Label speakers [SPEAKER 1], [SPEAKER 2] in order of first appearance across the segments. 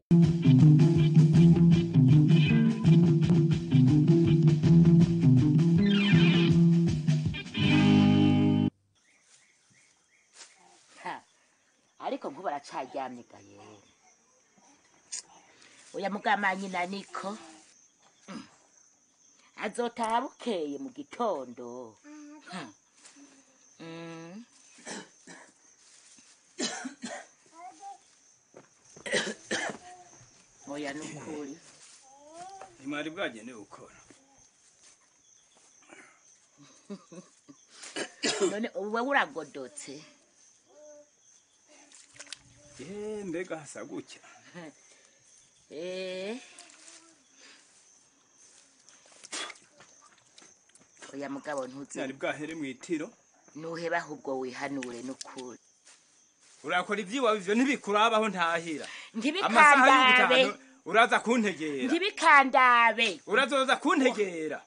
[SPEAKER 1] Ha, ariko nkubu aracaryamye ga yewe oya mugama nyina niko Mm. azotaha bukeye mu gitondo Hmm. Mm. oya nukuri
[SPEAKER 2] ntimwari bwagenewe gukora
[SPEAKER 1] none ubu wewe uragodotse
[SPEAKER 2] ye mbega hasa gutya
[SPEAKER 1] Eh. oya mugabo ntuzi
[SPEAKER 2] ntiyari bwahere mu itiro
[SPEAKER 1] nuheba ahubwo wihanure nukuri
[SPEAKER 2] urakora iby'iwawe ivyo ntibikurabaho ntahira amasaha
[SPEAKER 1] ntibikandabe
[SPEAKER 2] y'ubutaha uraza kuntegera
[SPEAKER 1] ntibikandabe
[SPEAKER 2] urazoza kuntegera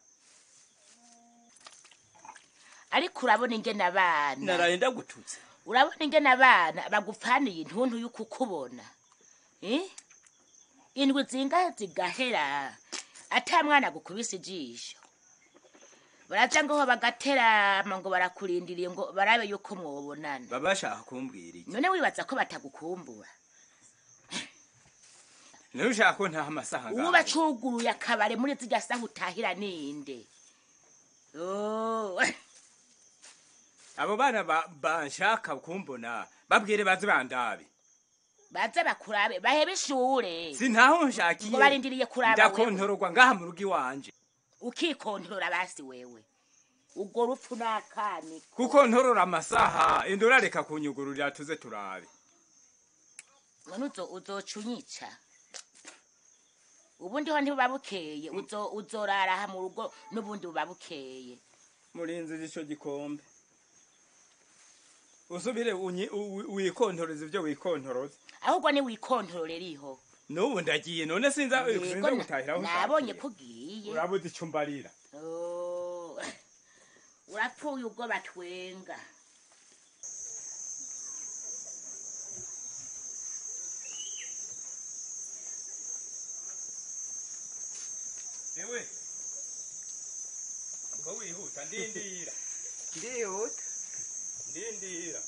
[SPEAKER 1] ariko urabona ingene abana
[SPEAKER 2] naraye ndagututse
[SPEAKER 1] urabona ingene abana bagupfaniye intuntu y'ukukubona Eh? indwi zingahe zigahera ata mwana gukubise ijisho baraza ngaho bagaterama ngo barakurindiriye ngo barabe yuko mwobonana
[SPEAKER 2] baba bashaka kumbwira iki
[SPEAKER 1] none wibaza ko batagukumbura
[SPEAKER 2] nawe ushaka ko ntaha amasaha
[SPEAKER 1] ubu
[SPEAKER 2] ngaho
[SPEAKER 1] bacuguruye akabare muri zirya saha utahira ninde Oh,
[SPEAKER 2] abo bana ba- banshaka kumbona babwire baze bandabe
[SPEAKER 1] baze bakurabe bahebe ishure
[SPEAKER 2] sintaho nshakiye
[SPEAKER 1] ngo barindiriye kuraba wewe
[SPEAKER 2] ndakontororwa ngaha mu rugo iwanje
[SPEAKER 1] ukikontorora basi wewe ubwo rupfu n'akani
[SPEAKER 2] kuko ntorora amasaha indora reka kunyugururira tuze turabe
[SPEAKER 1] none uzo uzoca unyica ubundi ho ntibuba bukeye uzo uzorara aha mu rugo n'ubundi buba bukeye
[SPEAKER 2] murinzi ico gikombe usubire unyi- u- wikontoreza ivyo wikontoroza
[SPEAKER 1] ahubwo ni wikontororera iho
[SPEAKER 2] n'ubu ndagiye none sinza
[SPEAKER 1] Yego,
[SPEAKER 2] sinza
[SPEAKER 1] na-
[SPEAKER 2] gutahiraho
[SPEAKER 1] nabonye ko ugiye
[SPEAKER 2] urabuze ico mbarira
[SPEAKER 1] Oh, urapfuye ubwo batwenga
[SPEAKER 2] ewe ngo wihuta ndindira
[SPEAKER 3] ndihuta
[SPEAKER 2] ndindira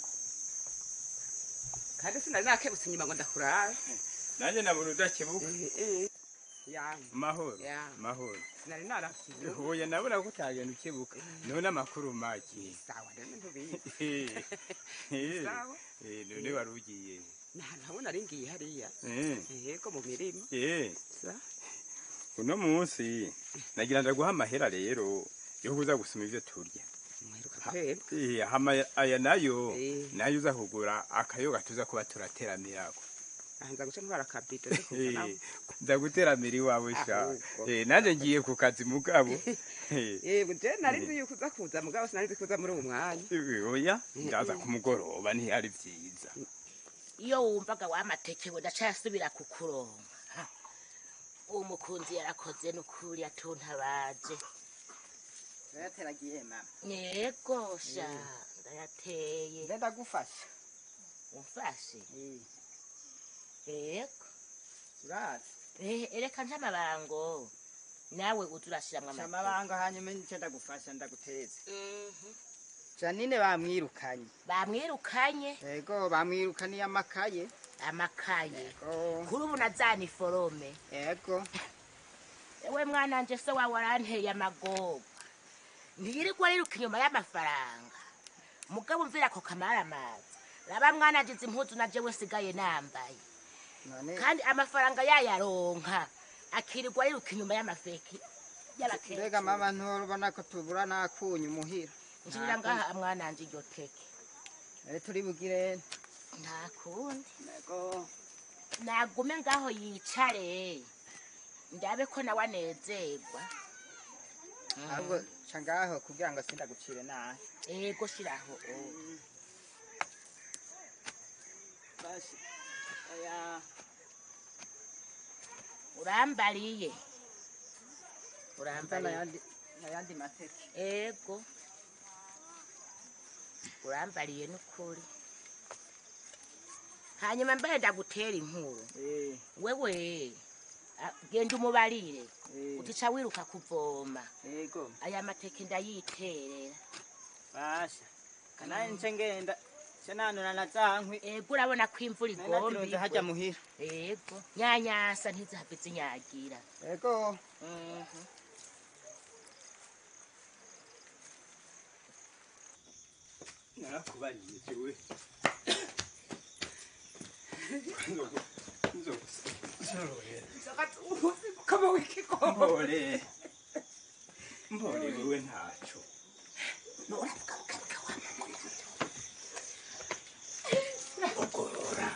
[SPEAKER 3] kandi sinari nakebutse inyuma ngo ndakurabe
[SPEAKER 2] nanjye nabona udakebuka
[SPEAKER 3] yanyu
[SPEAKER 2] mahoro
[SPEAKER 3] Ya.
[SPEAKER 2] mahoro
[SPEAKER 3] sinari narasize
[SPEAKER 2] oya nabona ko utagenda ukebuka none amakuru make
[SPEAKER 3] sawa rero ntubizi Sawa.
[SPEAKER 2] Eh, none wari ugiye
[SPEAKER 3] ntahantu habona ari ngiye hariya
[SPEAKER 2] Eh,
[SPEAKER 3] yego mu mirima
[SPEAKER 2] eh,
[SPEAKER 3] sa
[SPEAKER 2] uno munsi nagira ndaguha amahera rero yo kuza gusoma ivyo turya
[SPEAKER 3] mwiruka kweba
[SPEAKER 2] Eh, hama aya nayo
[SPEAKER 3] Eh.
[SPEAKER 2] nayo uza kugura akayoga tuza kuba turateranirako
[SPEAKER 3] ahanza guca ntwara akabido
[SPEAKER 2] Eh, nza guteramira iwawe sha
[SPEAKER 3] Ahubwo.
[SPEAKER 2] Eh, nanje ngiye ku kazi mugabo Eh,
[SPEAKER 3] yego je nari nzi yuko uza kuza mugabo sinari nzi kuza muri uwo mwanya
[SPEAKER 2] eh, oya ndaza ku mugoroba ntihari vyiza
[SPEAKER 1] iyo wumvaga wamateke we ndacasubira kukuronka uwo mukunzi yarakoze n'ukuri atuntabaje
[SPEAKER 4] yateragiye mama
[SPEAKER 1] yego sha ndayateye
[SPEAKER 4] nde ndagufasha
[SPEAKER 1] umfashe
[SPEAKER 4] Eh,
[SPEAKER 1] yego
[SPEAKER 4] urazi
[SPEAKER 1] Eh, ereka ntamabango nawe uza urashiramwo
[SPEAKER 4] Ca
[SPEAKER 1] amateke
[SPEAKER 4] amabanga hanyuma nico ndagufasha ndaguteza
[SPEAKER 1] Mhm.
[SPEAKER 4] janine bamwirukanye
[SPEAKER 1] bamwirukanye
[SPEAKER 4] yego bamwirukaniye amakaye
[SPEAKER 1] amakaye
[SPEAKER 4] yego
[SPEAKER 1] kuri ubu nazana iforome
[SPEAKER 4] yego
[SPEAKER 1] ewe mwananje se wawe aranteye amagogo ntiyirirwa ariruka inyuma y'amafaranga mugabo umvira ako kamaramaza raba mwananje izi impuzu na jewe sigaye nambaye
[SPEAKER 4] none
[SPEAKER 1] kandi amafaranga yayaronka akirirwa ariruka inyuma y'amafeki
[SPEAKER 4] mbega
[SPEAKER 1] y'abakecuru
[SPEAKER 4] mama nturubona ko tubura n'akunyu muhira
[SPEAKER 1] njirira ngaha mwananje iryo teke
[SPEAKER 4] ere turi bugire
[SPEAKER 1] nta kundi
[SPEAKER 4] yego
[SPEAKER 1] nagume ngaho yicare ndabe ko nawe anezerwa
[SPEAKER 4] ahubwo ca ngaho kugira ngo sindagucire nabi
[SPEAKER 1] ego shiraho
[SPEAKER 4] basi oya
[SPEAKER 1] urambariye
[SPEAKER 4] mva
[SPEAKER 1] urambariye
[SPEAKER 4] nayandi nayandi mateke
[SPEAKER 1] ego urambariye n'ukuri hanyuma mbere ndagutera inkuru
[SPEAKER 4] Eh,
[SPEAKER 1] wewe a- genda umubarire
[SPEAKER 4] eh,
[SPEAKER 1] utica wiruka kuvoma
[SPEAKER 4] yego
[SPEAKER 1] aya mateke ndayiterera
[SPEAKER 4] basha kanaye nce ngenda ce nanura na zankwi
[SPEAKER 1] ego urabona ko imvura
[SPEAKER 4] natiroze harya
[SPEAKER 1] igomba
[SPEAKER 4] muhira
[SPEAKER 1] ego nyanyasa ntizihave zinyagira
[SPEAKER 4] yego
[SPEAKER 2] narakubariye jewe
[SPEAKER 3] kama wikigomba
[SPEAKER 2] mbore mbore wewe ntaco ugorora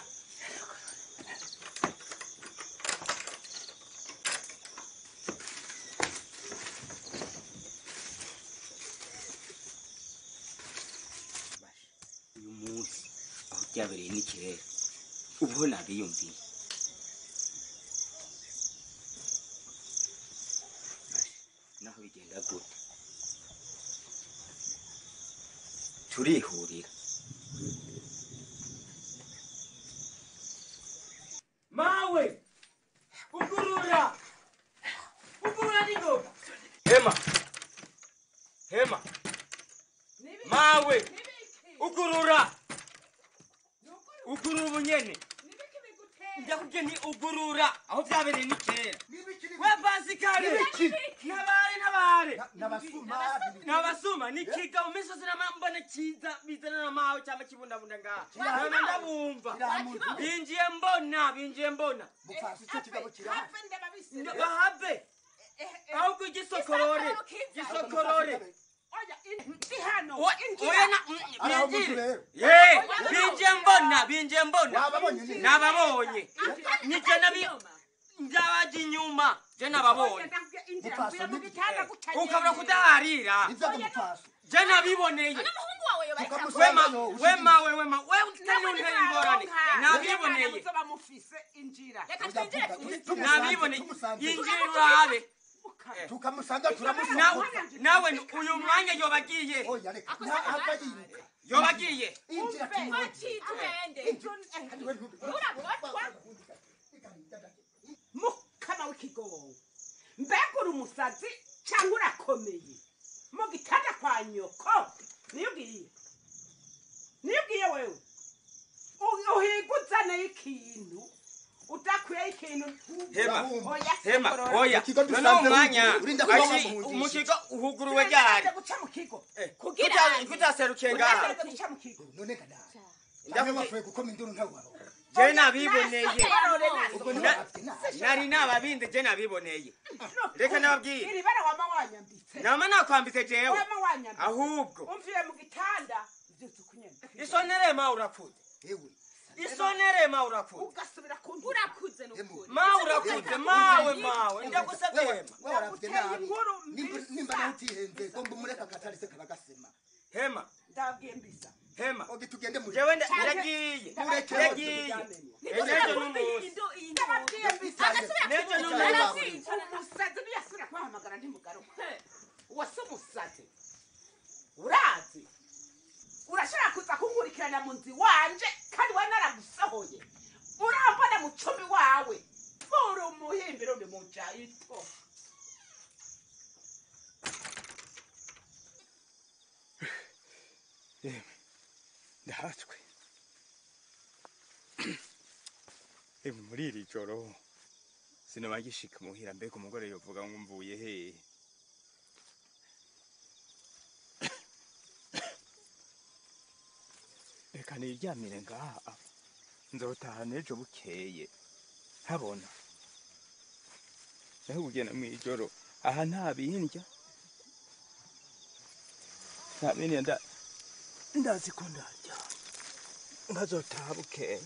[SPEAKER 5] uyu munsi aho byabereye n'ikirere ubu nabiyumviye naho bigenda gute turihurira
[SPEAKER 6] mawe ugurura ugurura ningoga hema hema mawe ugurura ugurura ubunyene ndakubwiye ni ugurura aho byabereye ni kera we basikare ntabare ntabare nabasuma ni kiga mu misozi mbona kiza bizana na mawe cyangwa kibundabunda ngaha none ndabumva binjiye mbona binjiye mbona bahave ahubwo igisokorore gisokorore oya na binjire ye binjiye mbona binjiye mbona nababonye nije nabi ndabaje inyuma je nababonye ukabura kudaharira je nabiboneye wema wema we wema we utari untera ingorane nabiboneye nabiboneye yinjira urabe
[SPEAKER 7] tukamusanga turamusanga
[SPEAKER 6] nawe nawe uyu mwanya yobagiye
[SPEAKER 7] oya reka ntahava yiruka
[SPEAKER 6] yobagiye
[SPEAKER 7] injira
[SPEAKER 3] mukama w'ikigongo mbega uri umusazi cyangwa urakomeye mu gitanda kwa nyoko niyo ugiye niyo ugiye wewe U- uhiga uzanayo ikintu udakwiyeho ikintu
[SPEAKER 6] hema
[SPEAKER 3] Oya,
[SPEAKER 6] hema
[SPEAKER 3] sokorora.
[SPEAKER 6] oya
[SPEAKER 7] Ikigo
[SPEAKER 6] none
[SPEAKER 7] dusanze
[SPEAKER 6] umwanya
[SPEAKER 7] urinda kuba
[SPEAKER 6] ashi
[SPEAKER 7] wamuhungisha.
[SPEAKER 6] umukigo uhuguruwe ryari
[SPEAKER 3] Uragerageza guca mu kigo
[SPEAKER 6] Kuta- kutaserukiye ngaha
[SPEAKER 3] uragerageza guca mu kigo
[SPEAKER 7] none kada cyangwa wapfuye gukoma induru ntawe waroga
[SPEAKER 6] je nabiboneye
[SPEAKER 7] ubwo
[SPEAKER 6] Na-
[SPEAKER 7] ntiwabafite inama
[SPEAKER 6] nari nababinde je nabiboneye reka nababwire
[SPEAKER 3] iri bara wama wanyambitse
[SPEAKER 6] nama nakwambitse jewe
[SPEAKER 3] wama wanyambitse
[SPEAKER 6] ahubwo
[SPEAKER 3] umviye mu gitanda byutse ukunyambitse
[SPEAKER 6] isonere ma urakuze
[SPEAKER 7] ewe
[SPEAKER 6] isonere ma urakuze
[SPEAKER 3] ugasubira ku ntugu.
[SPEAKER 8] urakuze
[SPEAKER 7] emu
[SPEAKER 8] n'ukuri
[SPEAKER 6] ma urakuze mawe mawe ndagusabye
[SPEAKER 7] wewe
[SPEAKER 6] hema
[SPEAKER 7] wewe warafite nabi
[SPEAKER 3] inkuru
[SPEAKER 7] Nimba-
[SPEAKER 3] mbisa.
[SPEAKER 7] nimba nawe utihenze ngo mbumureka akatari se karagasema
[SPEAKER 6] hema
[SPEAKER 3] ndabwiye mbisa
[SPEAKER 6] hema
[SPEAKER 7] ogi tugende mu
[SPEAKER 6] jewe nda- ndagiye
[SPEAKER 7] Mureke
[SPEAKER 6] ndagiye ejo n'umunsi
[SPEAKER 3] ndababwiye mbisa
[SPEAKER 6] n'ejo n'umunsi
[SPEAKER 8] arazinca
[SPEAKER 3] umusazi ntiyasubira kubahamagara ntimugaruka wase umusazi urazi urashobora kuza kunkurikirana mu nzu wanje kandi we naragusohoye urambona mu cumi wawe uri umuhimbiro uri mu jayito
[SPEAKER 2] ndahatswe ewe muri iri joro sinoma gishika muhira mbega umugore yovuga ngo mvuye hehe reka niryamire ngaha nzotaha n'ejo bukeye habona naho kugenda mw'ijoro aha nta bindya nta bindya nda ndazi ko ndarya nkazotaha bukeye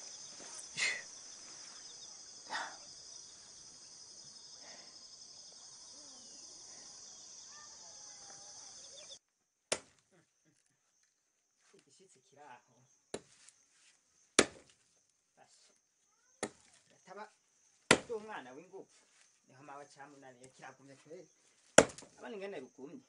[SPEAKER 4] igishyitsi kiri aho gataba cy'umwana w'ingufu niho mawe cyamunaniye kiragumye kweri abana ingene rugumye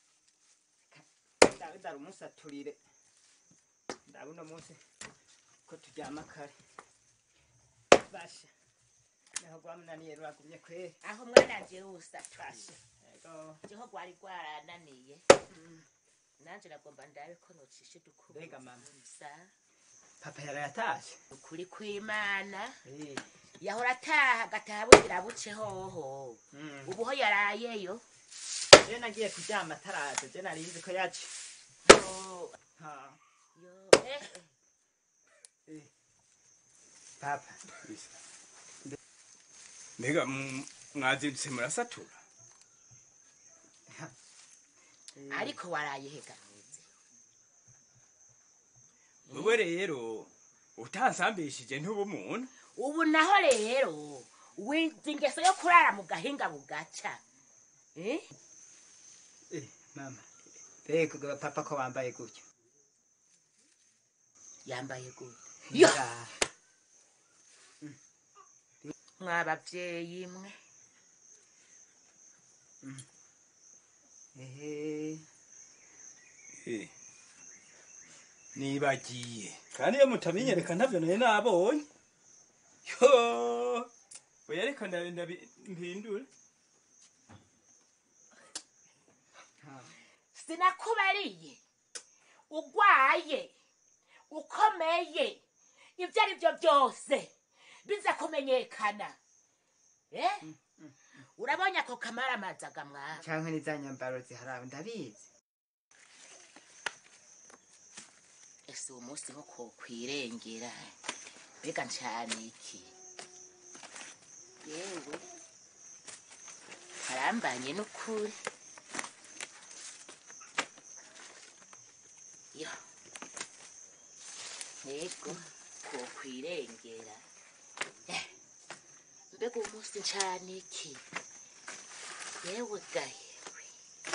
[SPEAKER 4] dawe dara umunsi aturire ndabe uno munsi ko ko turyama kare basha niho rwamunaniye ruragumye kweri
[SPEAKER 1] aho mwana nje rusatu
[SPEAKER 4] basha yego
[SPEAKER 1] jeho rwari rwarananiye nanje nagomba ndabe ko nocisha
[SPEAKER 4] Mbega mama.
[SPEAKER 1] dukubuza
[SPEAKER 4] papa yarayatashe
[SPEAKER 1] ukuri kw'imana
[SPEAKER 4] Eh,
[SPEAKER 1] yahora ataha agataha bugira buce hoho
[SPEAKER 4] mm.
[SPEAKER 1] ubu ho yarayeyo
[SPEAKER 4] je nagiye kuryama ataraza je nari nzi ko yaje
[SPEAKER 1] Yo,
[SPEAKER 4] Ha,
[SPEAKER 1] yo, eh,
[SPEAKER 4] eh. papa
[SPEAKER 2] mbega mm, mwazindutse murasatura
[SPEAKER 4] eh,
[SPEAKER 1] ariko waraye heganuze
[SPEAKER 2] wewe rero utansambishije ntuba umuntu
[SPEAKER 1] ubu naho rero wizi ingeso yo kurara mu gahinga bugaca eh?
[SPEAKER 4] eh, mama mbega papa ko wambaye gutyo
[SPEAKER 1] yambaye gute yo
[SPEAKER 4] Ya,
[SPEAKER 1] mwabavyeyi mwe
[SPEAKER 4] ehe
[SPEAKER 2] Eh, nibagiye
[SPEAKER 6] kandi iyo mutamenyereka ntavyo nari nabonye
[SPEAKER 2] yo oya reka ndabe ndabi- mpindure
[SPEAKER 4] ha.
[SPEAKER 1] sinakubariye ugwaye ukomeye ibyo ari byo byose biza kumenyekana eh? urabonye ako kamara amazaga mwana
[SPEAKER 4] canke ni za nyambaro ziharawe ndabizi
[SPEAKER 1] ese uwo munsi nko kokwirengera mbega ncane iki yewe karambanye n'ukuri yo yego kokwirengera Eh, mbega uwo munsi ncane iki yewe gayewe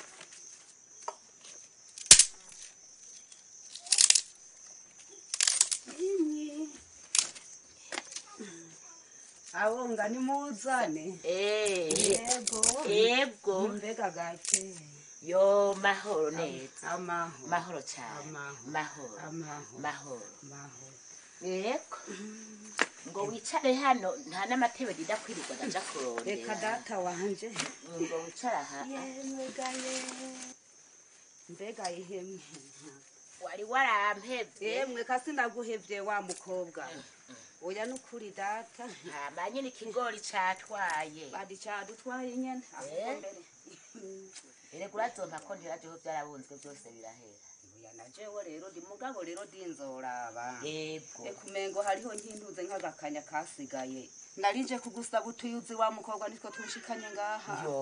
[SPEAKER 8] abonga nimuzane
[SPEAKER 1] Eh,
[SPEAKER 8] yego
[SPEAKER 1] yego
[SPEAKER 8] mbega gake
[SPEAKER 1] yo mahoro neza
[SPEAKER 8] amaho
[SPEAKER 1] mahoro cyane
[SPEAKER 8] Amaho.
[SPEAKER 1] mahoro
[SPEAKER 8] amaho
[SPEAKER 1] mahoro
[SPEAKER 8] amaho
[SPEAKER 1] yego ngo wicare hano nta n'amatebe ridakwirirwa ndaja
[SPEAKER 8] reka
[SPEAKER 1] kurondera
[SPEAKER 8] data wanje
[SPEAKER 1] ngo wicare aha
[SPEAKER 8] yemwe gaye mbega ihemwe
[SPEAKER 1] wari warampevye
[SPEAKER 8] yemwe kasi ndaguhevye wa mukobwa oya nukuri data
[SPEAKER 1] hama nyine ikigori catwaye
[SPEAKER 8] badi cadutwaye nyene ahubwo
[SPEAKER 1] Eh?
[SPEAKER 8] mbere
[SPEAKER 1] erega urazompa ko ntirajeho vyarabunzwe byose birahera
[SPEAKER 8] oya najewe rero ndi mugabo rero dinzoraba
[SPEAKER 1] yego
[SPEAKER 8] ekumengo hariho nkintuze nk'agakanya kasigaye narije kugusaba utuyuzi wa mukobwa nitwo tunshikanye ngaha
[SPEAKER 1] yo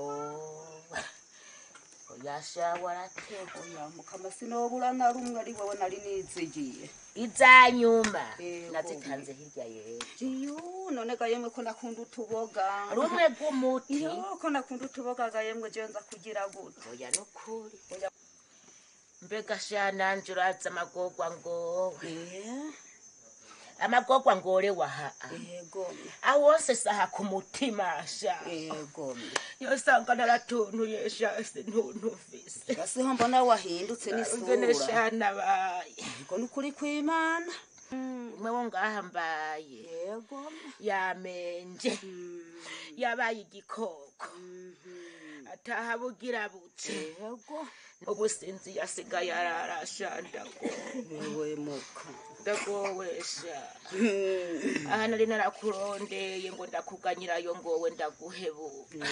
[SPEAKER 1] oyasha warateba
[SPEAKER 8] oya mukama sinobura na rumwe ari wowe nari nizigiye
[SPEAKER 1] izanyuma
[SPEAKER 8] Yego.
[SPEAKER 1] nazitanze hirya yera
[SPEAKER 8] jiyu none ga yemwe ko nakunda utuboga
[SPEAKER 1] rumwe rw'umuti
[SPEAKER 8] iyo ko nakunda utuboga ga yemwe je nza kugira gute
[SPEAKER 1] oya nukuri mbega sha nanje urazi amagorwa ngowe amagorwa ngore waha
[SPEAKER 8] yego
[SPEAKER 1] aho wose saha ku mutima sha
[SPEAKER 8] yego
[SPEAKER 1] yosanga naratuntuye sha sintuntumvise
[SPEAKER 8] gasiho mbona wahindutse
[SPEAKER 1] ngene
[SPEAKER 8] n'isura
[SPEAKER 1] sha nabaye
[SPEAKER 8] yego nukuri kw'imana
[SPEAKER 1] umwe wo ngaha mbaye
[SPEAKER 8] yego
[SPEAKER 1] yamenje yabaye igikoko ataha bugira buce
[SPEAKER 8] yego
[SPEAKER 1] ubusinzi yasigaye ararasha ndagowe
[SPEAKER 8] wewe muka
[SPEAKER 1] ndagowesha aha nari narakurondeye ngo ndakuganyirayo ngowe ndaguhebuka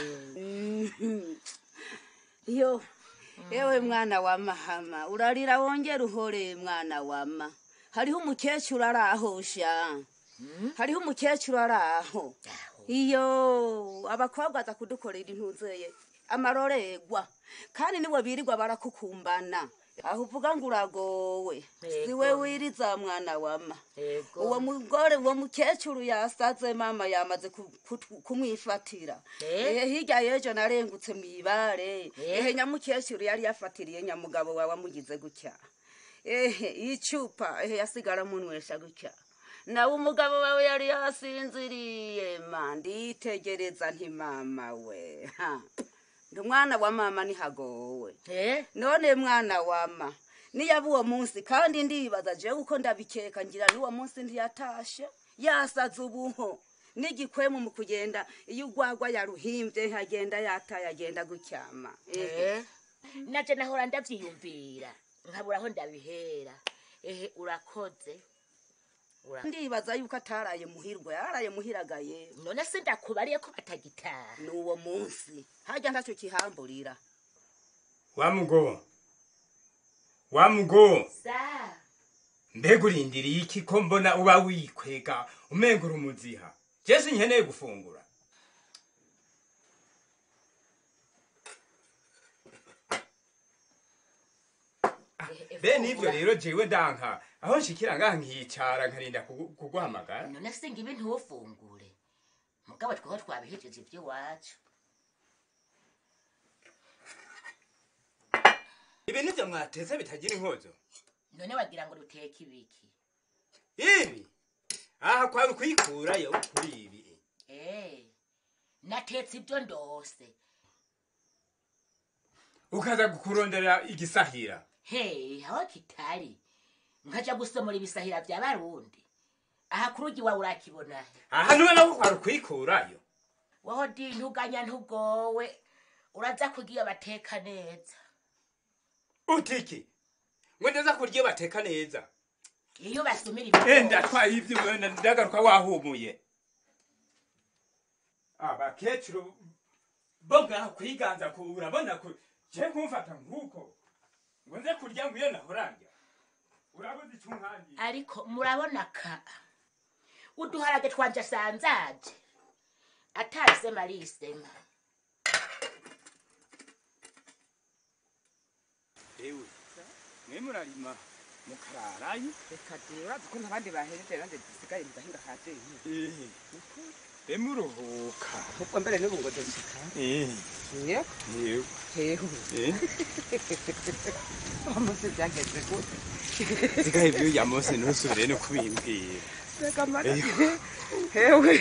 [SPEAKER 8] yo yewe mwana wa mahama urarira wongera uhore mwana wama hariho umukecuru ari aho sha hariho umukecuru ari aho iyo abakobwa aza kudukorera intuzeye amarorerwa kandi niwe birirwa barakukumbana aho uvuga ngo uragowe siwe wiriza mwana wama
[SPEAKER 1] yego
[SPEAKER 8] uwo mugore uwo mukecuru yasaze mama yamaze ku- ku- kumwifatira
[SPEAKER 1] Eh?
[SPEAKER 8] ehe hirya y'ejo narengutse mu ibare
[SPEAKER 1] Eh?
[SPEAKER 8] ehe nyamukecuru yari yafatiriye nyamugabo wawe amugize gutya ehe icupa ehe yasigara munywesha gutya nawe umugabo wawe yari yasinziriye ma nditegereza nti mama we ha ndi umwana wa mama nihagowe
[SPEAKER 1] eh
[SPEAKER 8] none mwana wama niyaba uwo munsi kandi ndibaza jewe uko ndabikeka ngira n'uwo munsi ntiyatashe yasaze ubuho n'igikwemu mu kugenda iyo ugwagwa yaruhimbye ntagenda yataye agenda gucyama ehe
[SPEAKER 1] naje nahora ndavyiyumvira nkabura aho ndabihera ehe urakoze Ura-
[SPEAKER 8] ndibaza yuko ataraye muhirwa yararaye muhiragaye
[SPEAKER 1] none se ndakubariye ko batagitaha
[SPEAKER 8] n'uwo munsi hajya ntacyo kihamburira
[SPEAKER 2] wa mugo wa mugo
[SPEAKER 1] sa
[SPEAKER 2] mbega urindiriye iki ko mbona uba wikwega umengura umuziha jesi nkeneye gufungura bene ivyo rero jewe ndanka aho nshikira ngaha nkicara nkarinda kugu- kuguhamagara
[SPEAKER 1] none se ngibi ntufungure mugabo twaho twabihejeje ivy'iwacu
[SPEAKER 2] ibi nivyo mwateze bitagira inkozo
[SPEAKER 1] none wagira ngo ruteke ibiki
[SPEAKER 2] ibi aha kwari ukwikurayo kuri ibi
[SPEAKER 1] Eh, natetse ibyo ndose
[SPEAKER 2] ukaza kurondera igisahira
[SPEAKER 1] he aho kitari nkaja gusomora ibisahira vya barundi aha kuri ugi wawe urakibona he
[SPEAKER 2] aha niwe nako kwari ukwikurayo
[SPEAKER 1] waho di ntuganya ntugowe uraza kugiye bateka neza
[SPEAKER 2] utiki ngo ndaza kurya bateka neza
[SPEAKER 1] iyo basumira
[SPEAKER 2] enda
[SPEAKER 1] ibigori
[SPEAKER 2] twaye ivyo wenda ndagaruka wahumuye abakecuru bo ngaho kwiganza ku urabona ko je kumfata nk'uko ngo nze kurya ngo iyo nahoranja urabuze icyo nkangiye
[SPEAKER 1] ariko murabona ka uduharage twanje asanzaje atarisema arisema
[SPEAKER 2] ewe mwe murarima mukararayo
[SPEAKER 3] reka de urazi ko ntabandi bahereje nanjye dusigaye mu gahinga ka jeyi
[SPEAKER 2] be muruhuka
[SPEAKER 3] ahubwo mbere n'ubu ngo dushika yego
[SPEAKER 2] yewe
[SPEAKER 3] hehu umunsi byageze gute
[SPEAKER 2] sigaye ibyo yamose ntusubire no kubimbwira
[SPEAKER 3] reka mara hewe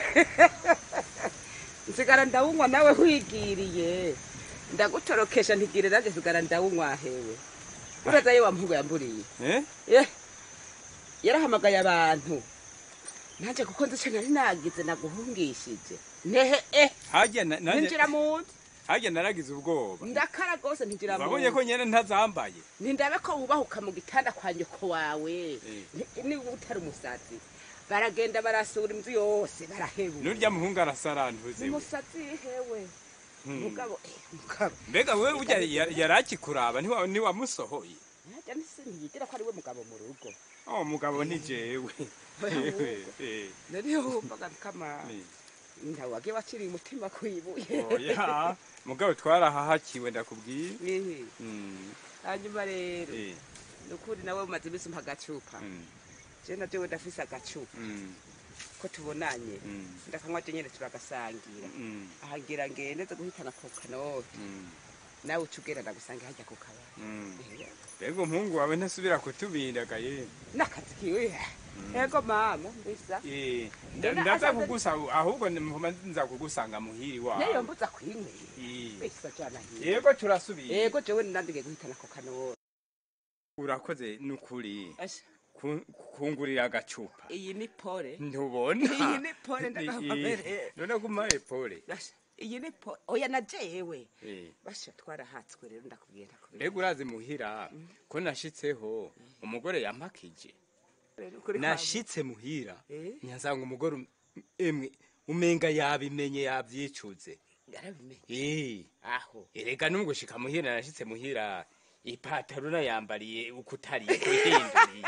[SPEAKER 3] nsigara ndawunywa nawe wigiriye ndagutorokesha ntigire nanjye nsigara ndawunywa hewe uraza ye wampugu yamburiye
[SPEAKER 2] eh
[SPEAKER 3] Eh, yarahamagaye abantu nanjye kuko nzi icyo nari nagize naguhungishije nehe eh
[SPEAKER 2] hajya na- nanje-
[SPEAKER 3] ninjira mu nzu
[SPEAKER 2] hajya naragize ubwoba
[SPEAKER 3] ndakara rwose ntinjira mu
[SPEAKER 2] wabonye ko
[SPEAKER 3] nzu
[SPEAKER 2] nyene ntazambaye
[SPEAKER 3] nindabe ko wubahuka mu gitanda kwa nyoko wawe
[SPEAKER 2] Eh.
[SPEAKER 3] Ni- niba utari umusazi baragenda barasura inzu yose barahebura
[SPEAKER 2] nurya muhungu arasarantuze we.
[SPEAKER 3] umusazi hewe
[SPEAKER 2] Hmm.
[SPEAKER 3] mugabo eh, mugabo
[SPEAKER 2] mbega wewe urya ya- yarakikuraba ntiwa- ntiwamusohoye
[SPEAKER 3] najya nisi ntiyigira ko ari we mugabo mu rugo
[SPEAKER 2] oh mugabo ni jewe Ewe, eh,
[SPEAKER 3] nariyo wumvaga kama
[SPEAKER 2] eh.
[SPEAKER 3] ntawe wagiye waciriye umutima ku ibuye
[SPEAKER 2] oya mugabo twarahahakiwe ndakubwiye
[SPEAKER 3] Ehe.
[SPEAKER 2] Mm,
[SPEAKER 3] hanyuma rero
[SPEAKER 2] eh,
[SPEAKER 3] ni ukuri nawe umaze iminsi umpa agacupa
[SPEAKER 2] mm,
[SPEAKER 3] je na jewe ndafise agacupa
[SPEAKER 2] mm,
[SPEAKER 3] ko tubonanye
[SPEAKER 2] mm,
[SPEAKER 3] ndakanywa je nyene turagasangira
[SPEAKER 2] mm,
[SPEAKER 3] ahangira ngende zo guhitana ku kanoti
[SPEAKER 2] mm,
[SPEAKER 3] nawe uca ugenda ndagusanga hajya ku kabari
[SPEAKER 2] mm.
[SPEAKER 3] Ehe.
[SPEAKER 2] mbega umuhungu wawe ntasubira kutubindagaye
[SPEAKER 3] n'akazi kiwe ego mama mbisa
[SPEAKER 2] Eh,
[SPEAKER 3] Nda-
[SPEAKER 2] nda- ndaza
[SPEAKER 3] asanze-
[SPEAKER 2] kugusa ahubwo mpuma nza kugusanga muhiri
[SPEAKER 3] neyo
[SPEAKER 2] wawe
[SPEAKER 3] mbuza kwinywera
[SPEAKER 2] Eh,
[SPEAKER 3] mbisa jana hiyo
[SPEAKER 2] yego turasubiye
[SPEAKER 3] ego jewe nandigiye guhitana ku kanoti
[SPEAKER 2] urakoze nukuri
[SPEAKER 3] Asha,
[SPEAKER 2] ku- kungurira agacupa
[SPEAKER 3] iyi ni pole
[SPEAKER 2] ntubona
[SPEAKER 3] Iyi ni pole ndakababere.
[SPEAKER 2] Eh, none kumaye pole
[SPEAKER 3] Asha, iyi ni pole oya na jewe
[SPEAKER 2] Eh,
[SPEAKER 3] basha twarahatswe rero ndakubwira ndakubwira
[SPEAKER 2] mbega urazi muhira ko nashitseho umugore yampakije
[SPEAKER 3] Rero kuri kwa-
[SPEAKER 2] nashitse muhira
[SPEAKER 3] Eh?
[SPEAKER 2] nyansanga umugore um- emwe umenga yabimenye yavyicuze
[SPEAKER 3] yarabimenye
[SPEAKER 2] Eh,
[SPEAKER 3] aho
[SPEAKER 2] erega nungushika muhira nashitse muhira ipataro nayambariye uko utari kuhinduriye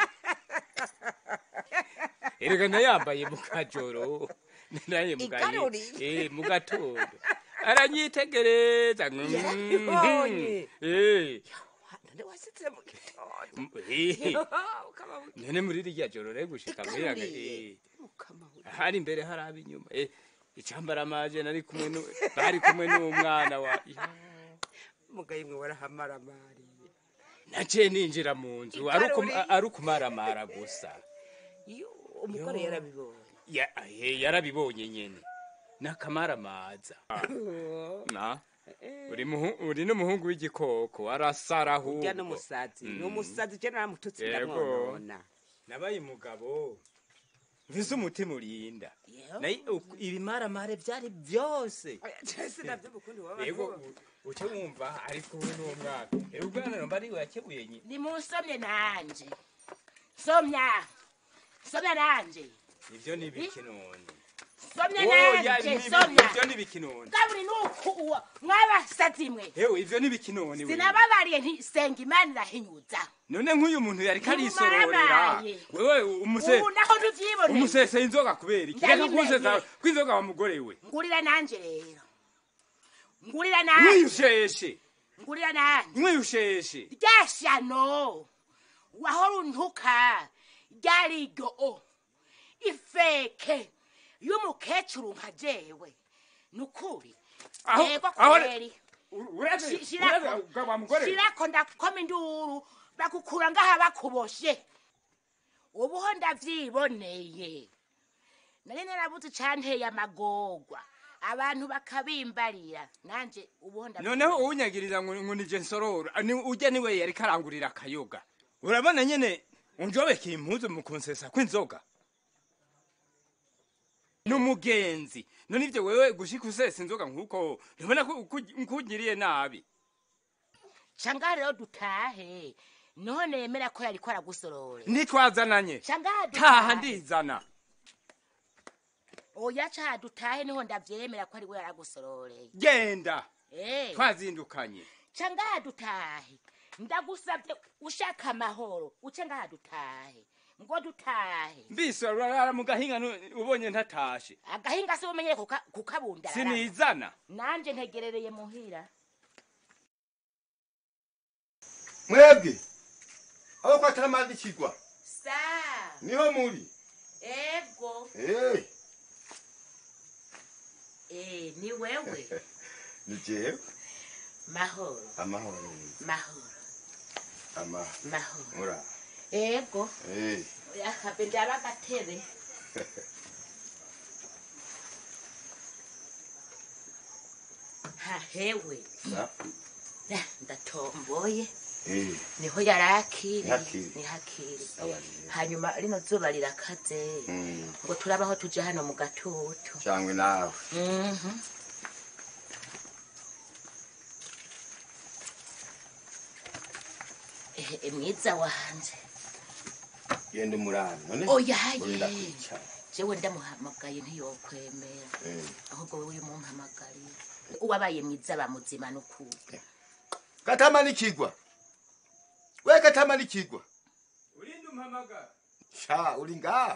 [SPEAKER 2] erega nayambaye mu kajoro naye mu gahe-
[SPEAKER 3] Igaruri.
[SPEAKER 2] eh mu gatondo aranyitegereza
[SPEAKER 3] Yarabibonye.
[SPEAKER 2] eh
[SPEAKER 3] none wasitse mu gitondo
[SPEAKER 2] eh
[SPEAKER 3] ukaba
[SPEAKER 2] none muri rya joro rero gushika muhira
[SPEAKER 3] Igaruriye.
[SPEAKER 2] eh
[SPEAKER 3] mukama we
[SPEAKER 2] hari imbere hari ab'inyuma eh icambara amaje nari kumwe nu bari kumwe n'umwana wa
[SPEAKER 3] mugaye mwe warahamaramariye
[SPEAKER 2] naciye ninjira mu nzu ari ukum-
[SPEAKER 3] Igaruri.
[SPEAKER 2] ari ukumaramara gusa
[SPEAKER 3] iyo umugore
[SPEAKER 2] Yo.
[SPEAKER 3] yarabibonye
[SPEAKER 2] Ya- eh, yarabibonye nyene n'akamaramaza na uri muhu- uri n'umuhungu w'igikoko arasara ahubwo
[SPEAKER 3] urya n'umusazi ni
[SPEAKER 2] Mm.
[SPEAKER 3] umusazi je naramututse
[SPEAKER 2] Yego.
[SPEAKER 3] ndamwonona
[SPEAKER 2] nabaye umugabo mvise umutima urinda naye uku- ibimaramare byari byose
[SPEAKER 3] jese navyo mukundi waba
[SPEAKER 2] yego u- uce wumva ariko we n'uwo mwana rero ubwana nomba ari we yakebuye nyine
[SPEAKER 1] nimusomye nanje somya somya nanje
[SPEAKER 2] ivyo ni ibiki none
[SPEAKER 1] somya
[SPEAKER 2] Oya,
[SPEAKER 1] nanje
[SPEAKER 2] ni ibi-
[SPEAKER 1] somya
[SPEAKER 2] ivyo ni ibiki none
[SPEAKER 1] kaburi nuku uwo mwabasazi mwe
[SPEAKER 2] hewe ivyo ni ibiki none we?
[SPEAKER 1] sinababariye nti senga imana irahinyuza
[SPEAKER 2] none nk'uyu muntu yari karisororera
[SPEAKER 1] Ntimumaramaye.
[SPEAKER 2] wewe umuse
[SPEAKER 1] ubu naho ntuvyiboneye
[SPEAKER 2] umusese inzoga kubera iki reka
[SPEAKER 1] Ndayimenye.
[SPEAKER 2] kunsesa kw'inzoga wa mugore we
[SPEAKER 1] ngurira nanje rero ngurira nanje
[SPEAKER 2] mwiyusheshe
[SPEAKER 1] ngurira nanje
[SPEAKER 2] mwiyusheshe
[SPEAKER 1] rya shano wahora untuka ryarigo ifeke y'umukecuru nka jewe nukuri
[SPEAKER 2] Aho-
[SPEAKER 1] yego
[SPEAKER 2] aho-
[SPEAKER 1] kweri
[SPEAKER 2] ureze
[SPEAKER 1] Shi- shirako.
[SPEAKER 2] ureze wa mugore we
[SPEAKER 1] shirako ndakoma induru bakukura ngaha bakuboshe ubuho ndavyiboneye nari narabuze icanteye amagorwa abantu bakabimbarira nanje ubuho
[SPEAKER 2] noneho uwunyagiriza ngo ngo nije nsorora ni ujya niwe yari karangurira akayoga urabona nyene unjobekeye impuzu mu kunsesa kw'inzoga n'umugenzi none ivyo wewe gushika usesa inzoga nk'uko ntubona ko uku- nkugiriye nabi
[SPEAKER 1] canga rero dutahe niho nemera ko yariko aragusorora
[SPEAKER 2] ntitwazananye
[SPEAKER 1] canga
[SPEAKER 2] taha ndizana
[SPEAKER 1] oya caha dutahe niho ndavyemera ko ariwe yaragusororeye
[SPEAKER 2] genda
[SPEAKER 1] Eh,
[SPEAKER 2] twazindukanye
[SPEAKER 1] ca ngaha dutahe ndagusavye ushaka amahoro uce ngaha dutahe ngo dutahe
[SPEAKER 2] mbise urarara mu gahinga nu- ubonye ntatashe
[SPEAKER 1] agahinga se umenyere kuka- kukabundarara
[SPEAKER 2] sinizana
[SPEAKER 1] nanje ntegerereye muhira
[SPEAKER 9] mwebwe aho kwatara amazi kigwa
[SPEAKER 1] sa
[SPEAKER 9] niho muri
[SPEAKER 1] ego
[SPEAKER 9] Eh,
[SPEAKER 1] eh, ni wewe
[SPEAKER 9] ni jewe
[SPEAKER 1] mahoro
[SPEAKER 9] amahoro
[SPEAKER 1] mahoro
[SPEAKER 9] amahoro
[SPEAKER 1] mahoro
[SPEAKER 9] mura
[SPEAKER 1] ego
[SPEAKER 9] Eh,
[SPEAKER 1] akabe ndaba agatebe hahewe
[SPEAKER 9] sa
[SPEAKER 1] Ah, ndatomboye
[SPEAKER 9] eh
[SPEAKER 1] niho yarakiri
[SPEAKER 9] Yakiri.
[SPEAKER 1] nihakiri
[SPEAKER 9] sawa rero
[SPEAKER 1] hanyuma rino zuba rirakaze
[SPEAKER 9] Mm,
[SPEAKER 1] ngo turabaho tuje hano mu gatutu
[SPEAKER 9] cyangwa nawe
[SPEAKER 1] Mhm. Eh, eh, mwiza wanje
[SPEAKER 9] genda umurani none
[SPEAKER 1] oyaye
[SPEAKER 9] urinda kwicara
[SPEAKER 1] jewe ndamuhamagaye ntiyokwemera
[SPEAKER 9] Eh,
[SPEAKER 1] ahubwo wowe uyu mumpamagariye uwabaye mwiza bamuzima n'ukuri
[SPEAKER 9] katama nikigwa we katama nikigwa
[SPEAKER 2] urinde umpamagara
[SPEAKER 9] sha uri ngaho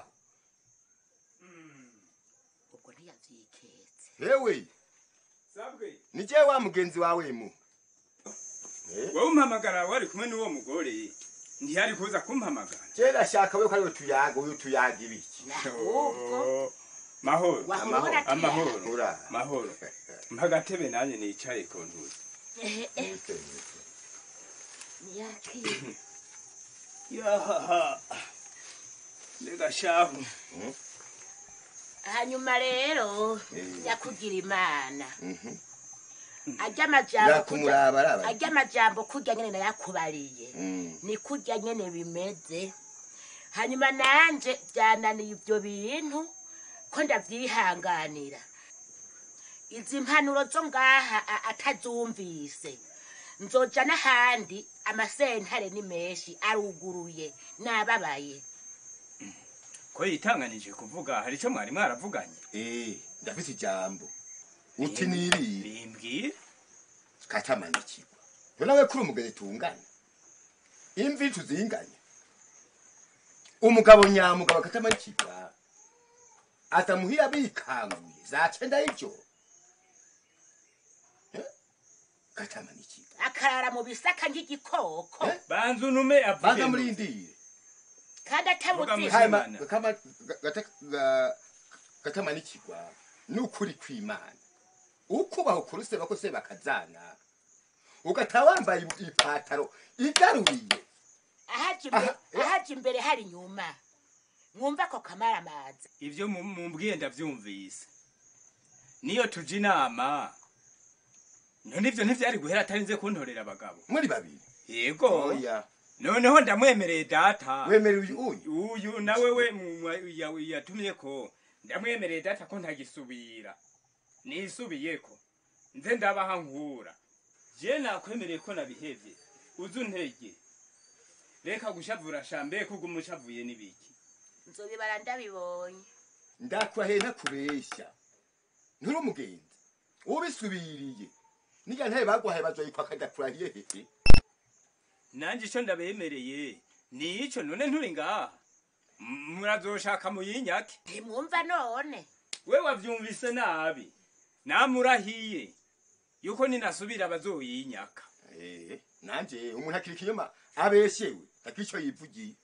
[SPEAKER 1] ubwo ntiyavyiketse
[SPEAKER 9] hewe
[SPEAKER 2] sabwe
[SPEAKER 9] ni jewe wa mugenzi wawe mu Eh,
[SPEAKER 2] wowe umpamagara wari kumwe n'uwo mugore ntiyari kuza kumpamagara
[SPEAKER 9] je ndashaka we ko ariwe tuyaga uyu tuyaga ibiki
[SPEAKER 1] ahubwo
[SPEAKER 2] Oh, mahoro
[SPEAKER 1] wahora ubona
[SPEAKER 2] amahoro
[SPEAKER 9] ura
[SPEAKER 2] mahoro mpagatebe nanjye nicaye ku ntuzi
[SPEAKER 1] Eh, eh,
[SPEAKER 9] Nise, nise.
[SPEAKER 1] niyakire
[SPEAKER 2] yahaha mbega shahu
[SPEAKER 1] hanyuma rero
[SPEAKER 9] Eh.
[SPEAKER 1] nyakugira imana
[SPEAKER 9] Mhm.
[SPEAKER 1] arya amajambo kurya-
[SPEAKER 9] yakumuraba araba
[SPEAKER 1] arya amajambo kurya nyene nayakubariye
[SPEAKER 9] Mm.
[SPEAKER 1] ni kurya nyene bimeze hanyuma nanje byananiye ibyo bintu ko ndavyihanganira izi mpanuro zo ngaha a- atazumvise nzoja n'ahandi amasentare ni menshi aruguruye nababaye
[SPEAKER 2] ko yitanganije kuvuga hari icyo mwari mwaravuganye
[SPEAKER 9] Eh, ndafite ijambo uti nirire
[SPEAKER 2] bimbwire
[SPEAKER 9] katama nikigwa yo nawe kuri umugeni tungana imvi tuzinganya umugabo nyamugabo katama nikigwa atamuhira bikanguye za cenda y'ijoro Eh, katama nikigwa
[SPEAKER 1] akarara mu bisaka nk'igikoko
[SPEAKER 9] Eh?
[SPEAKER 2] banza unume avuge
[SPEAKER 9] baza murindire
[SPEAKER 1] kandi
[SPEAKER 2] Vuga
[SPEAKER 1] atamuzi
[SPEAKER 2] musi-
[SPEAKER 9] hanyuma
[SPEAKER 2] Imana.
[SPEAKER 9] Gakama- Ga- Gata- Ga- gatama nikigwa n'ukuri kw'imana ukubaho kuruseba ko se bakazana ugataha wambaye ipataro igaruye
[SPEAKER 1] ahaje imbere
[SPEAKER 9] Aha, eh.
[SPEAKER 1] ahaje imbere hari inyuma mwumva ko kamara amazi
[SPEAKER 2] ibyo mu- mumbwiye ndabyumvise niyo tujya inama none ivyo ntivyari guhera atarinze kuntorera abagabo
[SPEAKER 9] muri babiri
[SPEAKER 2] yego
[SPEAKER 9] oya
[SPEAKER 2] noneho ndamwemereye data
[SPEAKER 9] wemera uyu uyu
[SPEAKER 2] uyu nawe we mu- ya- yatumye ko ndamwemereye data ko ntagisubira nisubiyeko nze ndabaha nkura je nakwemereye ko nabihevye uzi untege reka gushavura shambe kuguma ushavuye n'ibiki
[SPEAKER 1] nzobibara ndabibonye
[SPEAKER 9] ndakurahiye ntakubeshya nturi umugenzi ubisubiriye nijya ntaye bagwahaye bazoyikwaka ndakurahiye hehe
[SPEAKER 2] nanje ico ndabemereye ni ico none nturi ngaha M- murazoshaka muyinyake
[SPEAKER 1] ntimwumva none
[SPEAKER 2] we wavyumvise nabi namurahiye yuko ninasubira bazoyinyaka
[SPEAKER 9] Eh, nanje umuntu akiri ikinyoma abeshewe akico yivugiye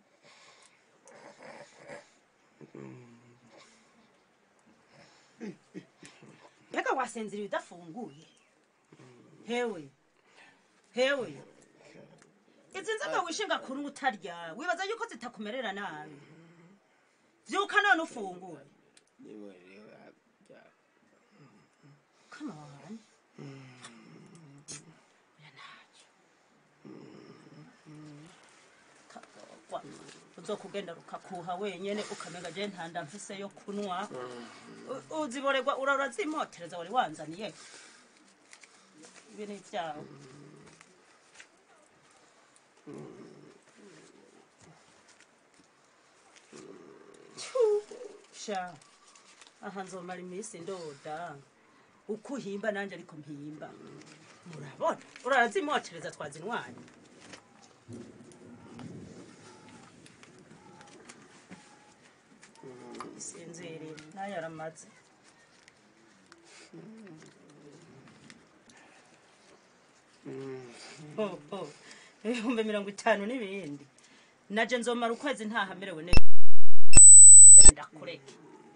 [SPEAKER 10] mbega wasinziriye udafunguye hewe hewe izi nzoga wishinga kuri utarya wibaza yuko zitakumerera nabi vyuka none ufungure come on Oya ntacyo. Kagorwa. uzokugenda rukakuha wenyene ukamenga je ntanda mfise yo kunwa U- uziborerwa ura urazimotereza wari wanzaniye ibi ni ivyawe Tfu, sha aha nzomara iminsi ndoda uko uhimba nanje ariko mpimba murabona urazimotereza twazinwanye isinziriye nayo aramaze Ho, ho. ibihumbi mirongo itanu n'ibindi naje nzomara ukwezi ntahamerewe neza mbere ndakureke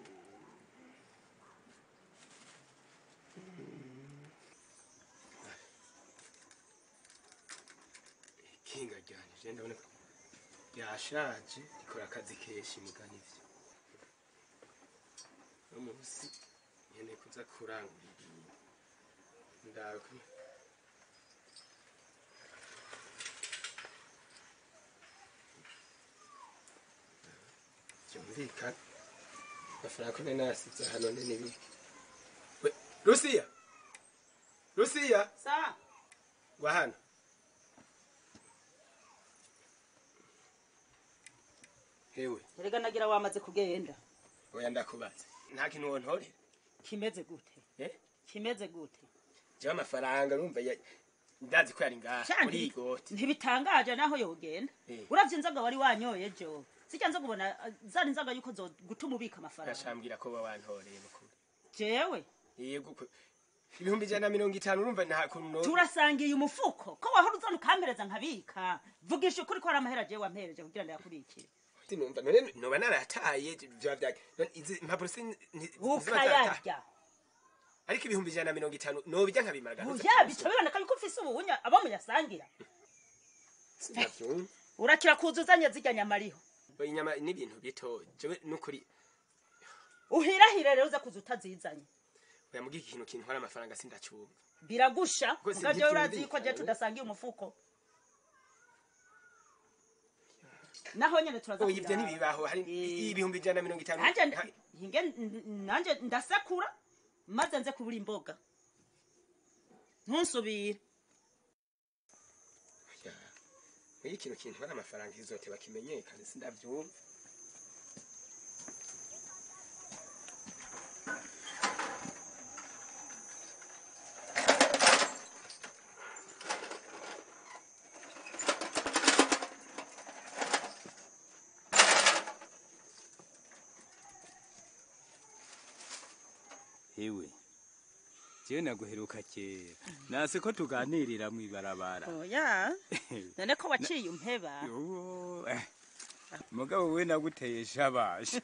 [SPEAKER 11] ikinga ryanje je ndabona ko ryashaje rikora akazi kenshi mugani ivyo no munsi nyene kuza kurangura ibintu ndawe ko byumvikana amafaranga ko nari nasize hano ni n'ibiki we rusiya rusiya
[SPEAKER 10] sa
[SPEAKER 11] gwa hano hewe
[SPEAKER 10] erega nagira wamaze kugenda
[SPEAKER 11] oya ndakubaza nta kintu wontorera
[SPEAKER 10] kimeze gute
[SPEAKER 11] eh
[SPEAKER 10] kimeze gute
[SPEAKER 11] jewe amafaranga urumva ya- ndazi ko yari ngaha
[SPEAKER 10] Sha,
[SPEAKER 11] muri iyi
[SPEAKER 10] ntibi-
[SPEAKER 11] goti
[SPEAKER 10] ntibitangaje naho yogenda
[SPEAKER 11] Eh.
[SPEAKER 10] uravye inzoga wari wanyoye jo sijya nza kubona uh, zari inzoga yuko zo gutuma ubika amafaranga
[SPEAKER 11] ashambwira ko bawantoreye mukuru
[SPEAKER 10] jewe
[SPEAKER 11] yego ko ibihumbi ijana na mirongo itanu urumva nta kuntu no
[SPEAKER 10] turasangiye umufuko ko wahora uzana ukampereza nkabika vugisha ukuri ko hari amahera jewe wampereje kugira ngo yakubikire
[SPEAKER 11] numva none noba narataye vyoba vya none izi impapuro si ni- ziba zarataye.
[SPEAKER 10] ukayarya
[SPEAKER 11] ariko ibihumbi ijana na mirongo itanu nobijya nkabimara garuza
[SPEAKER 10] oya bica biboneka yuko ufise ubuhunya abo muyasangira
[SPEAKER 11] sinavyumva
[SPEAKER 10] urakira kuzuzanya zirya nyama ariho
[SPEAKER 11] inyama n'ibintu bito jewe nukuri
[SPEAKER 10] uhirahire rero uza kuza utazizanye
[SPEAKER 11] oya mugihe ikintu kintwara amafaranga sindacumva
[SPEAKER 10] biragusha
[SPEAKER 11] Rwose
[SPEAKER 10] muga jewe urazi
[SPEAKER 11] ntivyumvikana,
[SPEAKER 10] yuko je
[SPEAKER 11] we.
[SPEAKER 10] tudasangiye umufuko naho nyene turaza
[SPEAKER 11] oya ivyo
[SPEAKER 10] kubiraba.
[SPEAKER 11] ntibibaho hari
[SPEAKER 10] Eh.
[SPEAKER 11] ibihumbi ijana na mirongo itanu
[SPEAKER 10] nanje
[SPEAKER 11] nta-
[SPEAKER 10] hinge nanje ndasakura maze nze kubura imboga ntusubire
[SPEAKER 11] Oya, ikintu kintwara amafaranga izoteba kimenyekane sindavyumva
[SPEAKER 2] hewe jewe naguheruka kera nase ko tuganirira mw'ibarabara
[SPEAKER 10] oya none ko waciye umpeba
[SPEAKER 2] Uwo, eh, mugabo we naguteye shabasha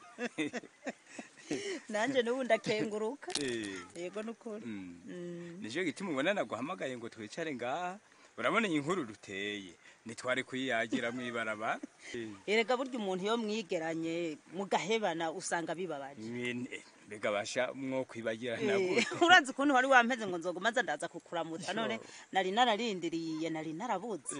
[SPEAKER 10] nanje n'ubu ndakenguruka
[SPEAKER 2] Eh,
[SPEAKER 10] yego nukuri
[SPEAKER 2] mm.
[SPEAKER 10] Mm.
[SPEAKER 2] nico gituma ubona naguhamagaye ngo twicare ngaha urabona iyi nkuru duteye ntitwari kuyiyagira mw'ibarabara Eh,
[SPEAKER 10] erega burya umuntu iyo mwigeranye mugahebana usanga bibabaje
[SPEAKER 2] Nyene, mbega basha mwo kwibagirana
[SPEAKER 10] Eh,
[SPEAKER 2] gute
[SPEAKER 10] urazi ukuntu wari wampeze ngo nzoguma nza ndaza kukuramutsa none nari nararindiriye nari narabuze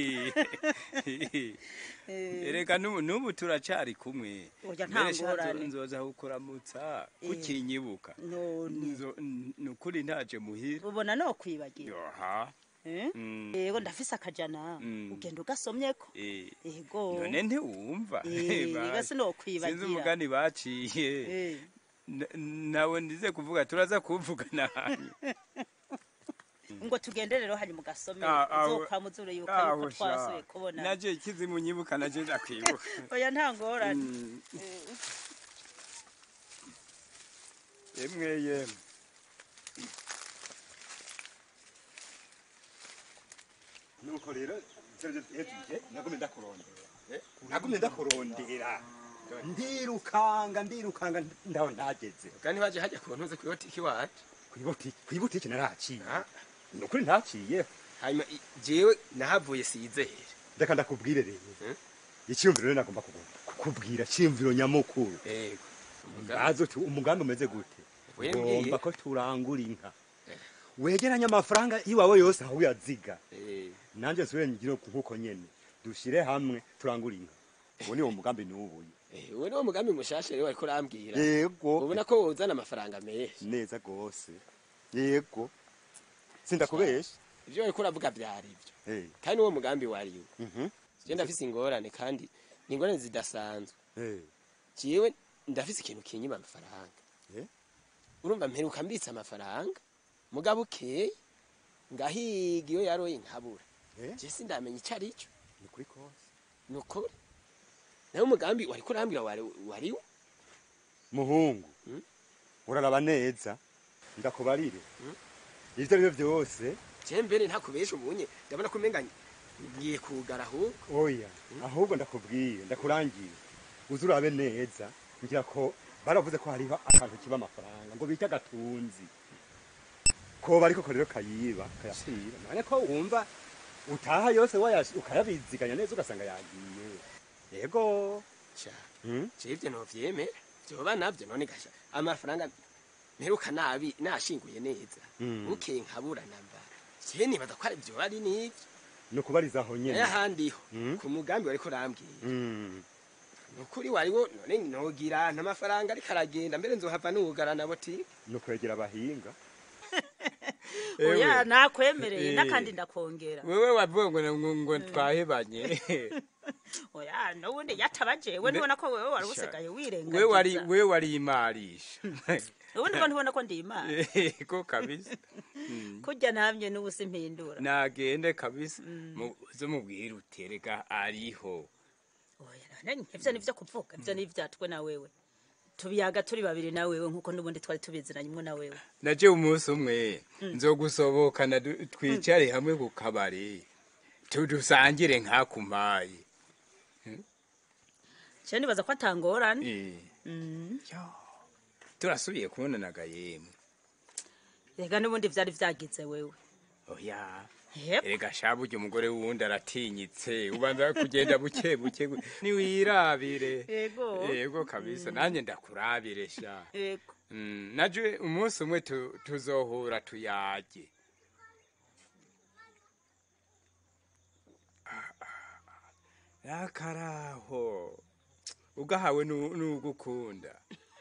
[SPEAKER 2] ereka n'ubu n'ubu turacari kumwe
[SPEAKER 10] Oya, nta
[SPEAKER 2] Mbere sha
[SPEAKER 10] ngorane.
[SPEAKER 2] nzo- nzoza kukuramutsa
[SPEAKER 10] Eh.
[SPEAKER 2] kukinyibuka
[SPEAKER 10] none
[SPEAKER 2] Nzo- n- nukuri ntaje muhira
[SPEAKER 10] ubona no kwibagira
[SPEAKER 2] yoha
[SPEAKER 10] Eh?
[SPEAKER 2] Mm.
[SPEAKER 10] yego ndafise akajana
[SPEAKER 2] Mm.
[SPEAKER 10] ugenda ugasomyeko
[SPEAKER 2] Eh.
[SPEAKER 10] yego
[SPEAKER 2] none ntiwumva
[SPEAKER 10] Eh,
[SPEAKER 2] Basha.
[SPEAKER 10] rega sinokwibagira.
[SPEAKER 2] sinzi umugani baciye
[SPEAKER 10] Eh.
[SPEAKER 2] N- nawe ndize kuvuga turaza kuvugana hanyuma
[SPEAKER 10] ngo tugende rero hanyuma ugasome
[SPEAKER 2] Ah, ah,
[SPEAKER 10] uzokwamuzure yuko
[SPEAKER 2] Ah,
[SPEAKER 10] yuko
[SPEAKER 2] osha.
[SPEAKER 10] twasuye kubona
[SPEAKER 2] naje kizi munyibuka naje ndakwibuka
[SPEAKER 10] oya nta ngorane
[SPEAKER 2] Mm.
[SPEAKER 10] Eh.
[SPEAKER 2] yemwe yemwe
[SPEAKER 9] nuko rero tuje nagumye ndakurondera eh? nagumye ndakurondera ndirukanga ndirukanga ndaho ntageze
[SPEAKER 11] kandi baje hajya ku ntuze ku botiki wacu
[SPEAKER 9] kwibotiki kwibotiki naraciye nukuri ntaciye
[SPEAKER 11] hanyuma i- jewe nahavuye sizere
[SPEAKER 9] ndeka ndakubwire rero icyumviro rero nagomba kugu- kukubwira cyumviro nyamukuru
[SPEAKER 11] yego
[SPEAKER 9] ngazo tu umugambi umeze gute
[SPEAKER 11] Wembwiye.
[SPEAKER 9] ngomba ko turangura inka wegeranye amafaranga iwawe yose aho uyaziga nanjye nsubire ngire nkuko nyene dushire hamwe turangura inka ubu ni wo mugambi nubuye
[SPEAKER 11] uwo ni wo mugambi mushasha rero wariko urambwira
[SPEAKER 9] yego
[SPEAKER 11] ubona ko wozana amafaranga menshi
[SPEAKER 9] neza gose yego sindakubesha
[SPEAKER 11] ivyo wariko uravuga vyari ivyo
[SPEAKER 9] Eh,
[SPEAKER 11] kandi uwo mugambi wariwo
[SPEAKER 9] mhm,
[SPEAKER 11] je ndafise ingorane kandi ni ingorane zidasanzwe
[SPEAKER 9] eh,
[SPEAKER 11] jewe ndafise ikintu kinyima amafaranga
[SPEAKER 9] Eh?
[SPEAKER 11] urumva mperuka mbitse amafaranga mugabo ukeye ngahiga iyo yaroye nkabura
[SPEAKER 9] Eh?
[SPEAKER 11] je sindamenya ico ari cyo
[SPEAKER 9] ni kuri kose
[SPEAKER 11] ni ukuri nawe umugambi wariko urambwira wari- wariwo
[SPEAKER 9] muhungu
[SPEAKER 11] Mm.
[SPEAKER 9] uraraba neza ndakubarire
[SPEAKER 11] Mm.
[SPEAKER 9] ivyo ari byo byose
[SPEAKER 11] je mbere ntakubesha ubunye ndabona ko umenga ngiye kugara ahubwo
[SPEAKER 9] oya ahubwo ndakubwiye ndakurangiye uzi urabe neza ngira ko baravuze ko hariho akantu kiba amafaranga ngo bita gatunzi ko bariko ko rero kayiba kayasiba none ko wumva utaha yose wayash ukayabiziganya neza ugasanga yagiye yego
[SPEAKER 11] Sha,
[SPEAKER 9] Mm?
[SPEAKER 11] je ivyo novyemera vyoba navyo none gasha amafaranga mperuka nabi nashinguye neza
[SPEAKER 9] Mm.
[SPEAKER 11] bukeye nkabura namba je nibaza ko ari vyoba ari n'ivyo
[SPEAKER 9] ni ukubarizaho nyene
[SPEAKER 11] naye ahandiho
[SPEAKER 9] Mm.
[SPEAKER 11] ku mugambi wariko urambwira
[SPEAKER 9] Mm.
[SPEAKER 11] nukuri wariwo none nogira ntamafaranga ariko aragenda mbere nzohava nugara na botike
[SPEAKER 9] ni ukwegera abahinga
[SPEAKER 10] oya nakwemereye
[SPEAKER 2] Eh.
[SPEAKER 10] n'akandi ndakongera
[SPEAKER 2] wewe wavuga ngo ngo- ngo twahebanye
[SPEAKER 10] oya n'ubundi yatabajewe ntubona ko wewe wari usigaye
[SPEAKER 2] we
[SPEAKER 10] wirengagiza
[SPEAKER 2] wari we wari imarisha
[SPEAKER 10] ubundi ngo ntubona ko ndi imana
[SPEAKER 2] ko kabisa Mm.
[SPEAKER 10] kurya namye n'ubu simpindura
[SPEAKER 2] nagende kabisa Mu- uze mubwire utereka ariho
[SPEAKER 10] Nani, ivyo nivyo kuvuga ivyo nivyatwe na wewe tubiyaga turi babiri na wewe nkuko n'ubundi twari tubizinanye imwe na wewe
[SPEAKER 2] naje umunsi umwe nzogusobokana du- twicare hamwe ku kabari tudusangire nkakumpaye
[SPEAKER 10] je nibaza ko atangorane
[SPEAKER 2] Eh,
[SPEAKER 10] Mm.
[SPEAKER 2] turasubiye kubonanaga yemwe
[SPEAKER 10] rega n'ubundi vyari vyagize wewe
[SPEAKER 2] oya
[SPEAKER 10] Yep.
[SPEAKER 2] erega sha burya umugore wundi aratinyitse ubanza kugenda buke buke gu- niwirabire
[SPEAKER 10] Yego.
[SPEAKER 2] yego kabisa nanjye ndakurabire sha
[SPEAKER 10] yego
[SPEAKER 2] Mm, naje umunsi umwe tu- tuzohura tuyage nakaraho ugahawe nu- n'ugukunda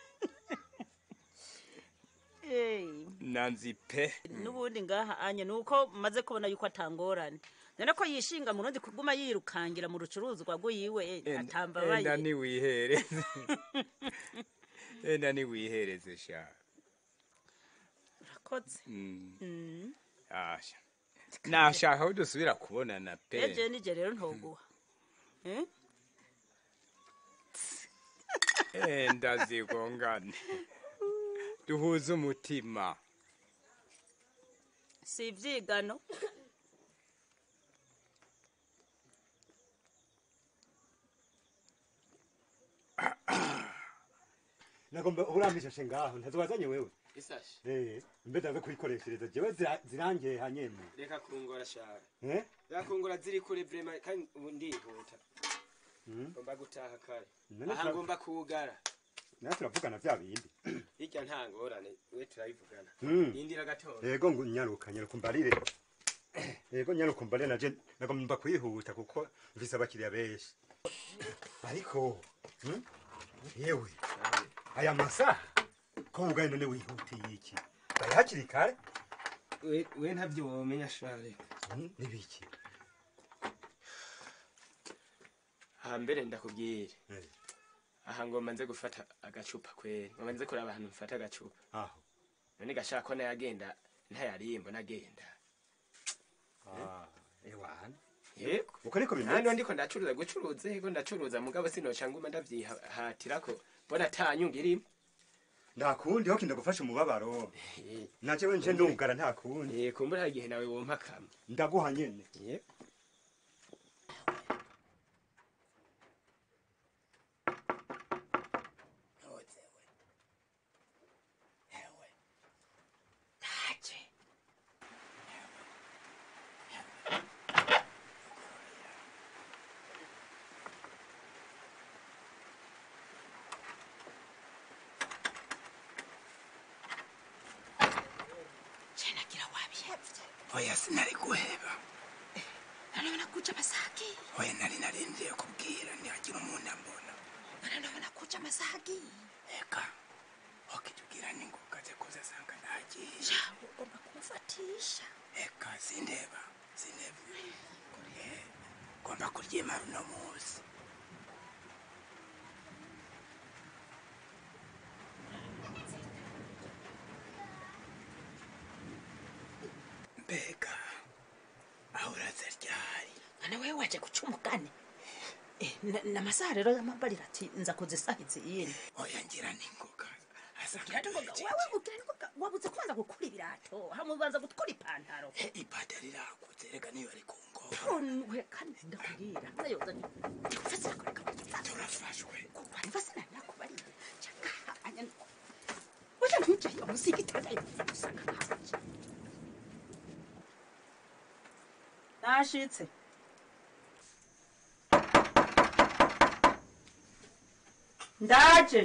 [SPEAKER 10] Hey.
[SPEAKER 2] nanzi pe
[SPEAKER 10] n'ubundi ngaha anye nuko maze kubona yuko atangorane none ko yishinga mu rundi kuguma yirukangira mu rucuruzwa rwiwe
[SPEAKER 2] enda
[SPEAKER 10] atambabaye
[SPEAKER 2] niwihereze enda niwihereze sha
[SPEAKER 10] urakoze
[SPEAKER 2] Mm,
[SPEAKER 10] Mm.
[SPEAKER 2] asha nashaka ko dusubira kubonana pe
[SPEAKER 10] eje nije rero ntoguha Eh?
[SPEAKER 2] enda zigongane duhuze umutima
[SPEAKER 10] si ivyigano
[SPEAKER 9] nagomba urambishashe ngaho ntazobazanye wewe
[SPEAKER 11] isashi
[SPEAKER 9] eh mbe ndaza kuyikoreshereza jewe zira- zirangiye hanyene
[SPEAKER 11] reka kungora shara
[SPEAKER 9] eh
[SPEAKER 11] reka kungora ziri kure vrema kandi ubu ndihuta
[SPEAKER 9] Mm.
[SPEAKER 11] ngomba gutaha kare
[SPEAKER 9] None
[SPEAKER 11] aha
[SPEAKER 9] tura-
[SPEAKER 11] ngomba kugara
[SPEAKER 12] nawe turavugana vya bindi
[SPEAKER 11] hirya nta ngorane we turabivugana
[SPEAKER 12] Mm.
[SPEAKER 11] yindira gatoya
[SPEAKER 12] yego ngo nyaruka nyaruka umbarire yego nyaruka umbarire naje nagomba kwihuta kuko mvise abakiriya benshi ariko mm, yewe aya masaha ko ugaye none wihutiye iki bari hakiri kare
[SPEAKER 11] we we ntabyo womenya share
[SPEAKER 12] nibiki
[SPEAKER 11] hambere ndakubwira aha ngomba nze gufata agacupa kweri ngomba nze kuraba ahantu mfata agacupa
[SPEAKER 12] aho
[SPEAKER 11] none gashaka ko nayagenda ntayarimbo nagenda
[SPEAKER 12] Ah, ewana
[SPEAKER 11] yego
[SPEAKER 12] uko niko bimeze
[SPEAKER 11] nandi ndiko ndacuruza gucuruza yego ndacuruza mugabo sinoca nguma ndavyihatirako mbona ata nyungu irimo
[SPEAKER 12] ndakundi hoki ndagufasha umubabaro naje we nje ndungara nta kundi
[SPEAKER 11] eh kumbura igihe nawe wompa kamwe
[SPEAKER 12] ndaguha nyene
[SPEAKER 11] yego
[SPEAKER 13] Chenagira wabihevye.
[SPEAKER 14] oya sinari guheba
[SPEAKER 13] Nanabona kuja masaki.
[SPEAKER 14] oya nari narindiye kubwira ntihagira umuntu ambona
[SPEAKER 13] Nanabona kuja masaki.
[SPEAKER 14] eka okitubwira ningoga ze kuza sanga nagiye
[SPEAKER 13] Ja, ugomba kumufatisha.
[SPEAKER 14] eka sindeba sindeba Eh, ngomba kuryima runo munsi mbega aho uraza ryari
[SPEAKER 10] mwana wewe waje guca umugani Eh, na- na masaha rero y'amabarira ati nza kuzisahiza iyindi
[SPEAKER 14] oya ngira ningoga
[SPEAKER 10] ugira ningoga wewe ugira ningoga wabuze kubanza gukura ibirato hamwe ubanza gukura ipantaro
[SPEAKER 14] ipantaro irakuze reka niyo ari ku ngoga
[SPEAKER 10] we kandi ndakubwira nayoza ufasira kureka
[SPEAKER 14] turafashwe
[SPEAKER 10] kurwanya ufasira nari nakubariye cyaka anya Oya ntujyayo musigitanda yifuza gusanga hanje nashitse ndaje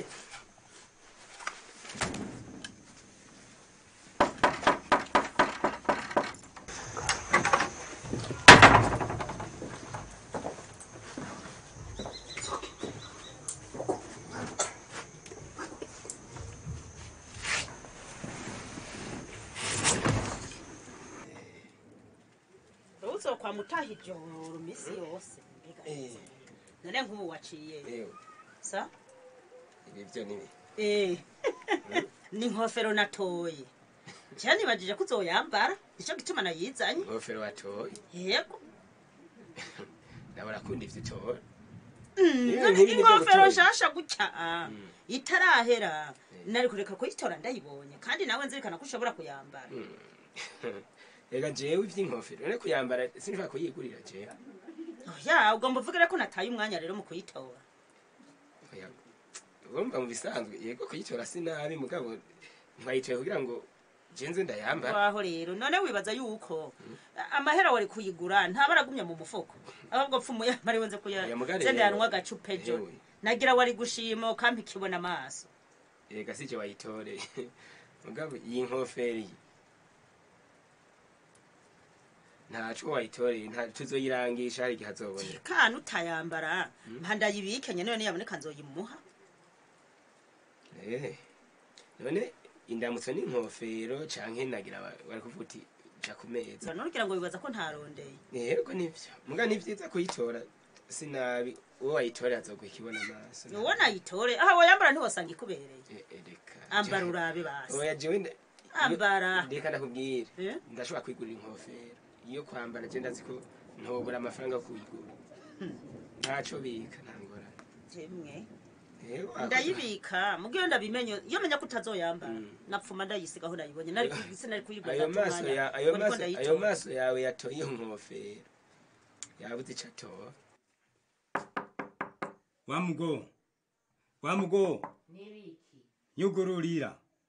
[SPEAKER 10] uzokwa mutaha ijoro misi yose mbega none nk'ubu waciye
[SPEAKER 11] yewe
[SPEAKER 10] sa
[SPEAKER 11] ibyo ni
[SPEAKER 10] Eh, ni inkofero natoye cyane nibajije ko uzoyambara nicyo gituma nayizanye
[SPEAKER 11] ingofero watoye
[SPEAKER 10] yego
[SPEAKER 11] nawe urakunda ivyo utora
[SPEAKER 10] Mm,
[SPEAKER 11] Niyo
[SPEAKER 10] none
[SPEAKER 11] nk'ibi nibyo
[SPEAKER 10] inkofero
[SPEAKER 11] gutora.
[SPEAKER 10] nshasha gutya ah, itarahera nari kureka kuyitora ndayibonye kandi nawe nzirikana ko ushobora kuyambara
[SPEAKER 11] reka jewe ivy'inkofero none kuyambara sinshobora kuyigurira jewe
[SPEAKER 10] ya ugomba uvugire ko nataye umwanya rero mu kuyitora
[SPEAKER 11] Oya, urumva mu bisanzwe yego kuyitora si nabi mugabo ntwayitoye kugira ngo jenze ndayambara
[SPEAKER 10] waho rero none wibaza yuko amahera wari kuyigura ntaba aragumya mu mufuko ahubwo pfa umuyambari wenze
[SPEAKER 11] Oya, mugabo
[SPEAKER 10] kuya
[SPEAKER 11] rero-
[SPEAKER 10] yanwa agacupa ejo
[SPEAKER 11] Ewe.
[SPEAKER 10] nagira wari gushima ukampa ikibona amaso
[SPEAKER 11] reka sije wayitoreye mugabo iyi nkofero iyi ntaco wayitoreye nta tuzoyirangisha hari igihe azobonera
[SPEAKER 10] kana utayambara mpandayibike nyene none yaboneka nzoyimuha
[SPEAKER 11] Eh, none indamutso n'inkofero canke nagira wa- wari kuvuga uti ja ku meza
[SPEAKER 10] nugira ngo wibaza ko ntarondeye
[SPEAKER 11] yego nivyo muga ni vyiza kuyitora sinabi uwo wayitorera azoguha ikibona amaso
[SPEAKER 10] uwo nayitore aha woyambara ntiwosanga ikubereye
[SPEAKER 11] Eh, eh, reka
[SPEAKER 10] ambara urabe basi
[SPEAKER 11] oya jewe nda-
[SPEAKER 10] ambara
[SPEAKER 11] reka ndakubwira
[SPEAKER 10] Eh?
[SPEAKER 11] ndashobora kwigurira inkofero iyo kwambara je ndazi ko ntobura amafaranga yo kuyigura ntaco bika ntangorane
[SPEAKER 10] jemwe
[SPEAKER 11] Yego, ako-
[SPEAKER 10] ndayibika mugiyo ndabimenye iyo menya ko utazoyambara napfuma ndayisigaho nayibonye nari kuyigisa nari kuyigura
[SPEAKER 11] ayo
[SPEAKER 10] ndata
[SPEAKER 11] maso
[SPEAKER 10] umwanya
[SPEAKER 11] ya ayo
[SPEAKER 10] ngo niko
[SPEAKER 11] maso ayo
[SPEAKER 10] ndayitora.
[SPEAKER 11] maso yawe yatoye iyo nkofero yabuze ico atora
[SPEAKER 2] wamugo wamugo
[SPEAKER 1] Nibiki?
[SPEAKER 2] nyugururira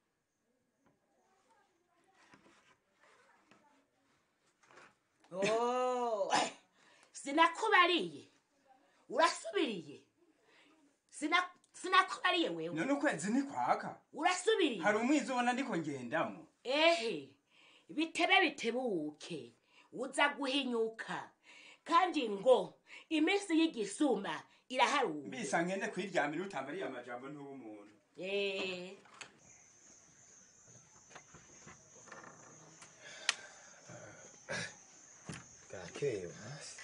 [SPEAKER 1] Oh, sinakubariye urasubiriye Sina- sinakubariye wewe
[SPEAKER 2] none ukwezi ntikwaka
[SPEAKER 1] urasubiriye
[SPEAKER 2] hari umwiza ubona ndiko ngendamo
[SPEAKER 1] ehe bitebe bitebuke uza guhinyuka kandi ngo iminsi y'igisuma iraharuwe
[SPEAKER 2] mbisa ngende kwiryamira utambariye amajambo ntuba umuntu
[SPEAKER 1] Eh,
[SPEAKER 11] bwakeye hasi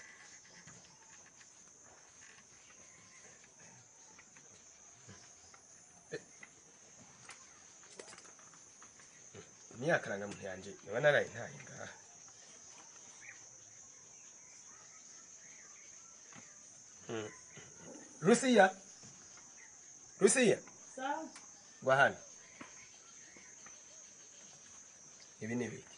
[SPEAKER 11] imyaka muntu yanje niba naraye ntaye ngaha Mm. rusiya rusiya ngwa hano ibi ni biki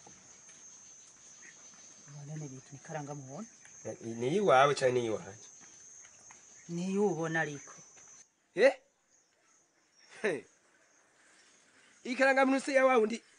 [SPEAKER 10] none bitu ikarangamuntu
[SPEAKER 11] ni iyiwawe cyangwa ni iyiwanjye
[SPEAKER 10] niyo ubona ariko
[SPEAKER 11] eh Hey. ikarangamuntu se ya wa wundi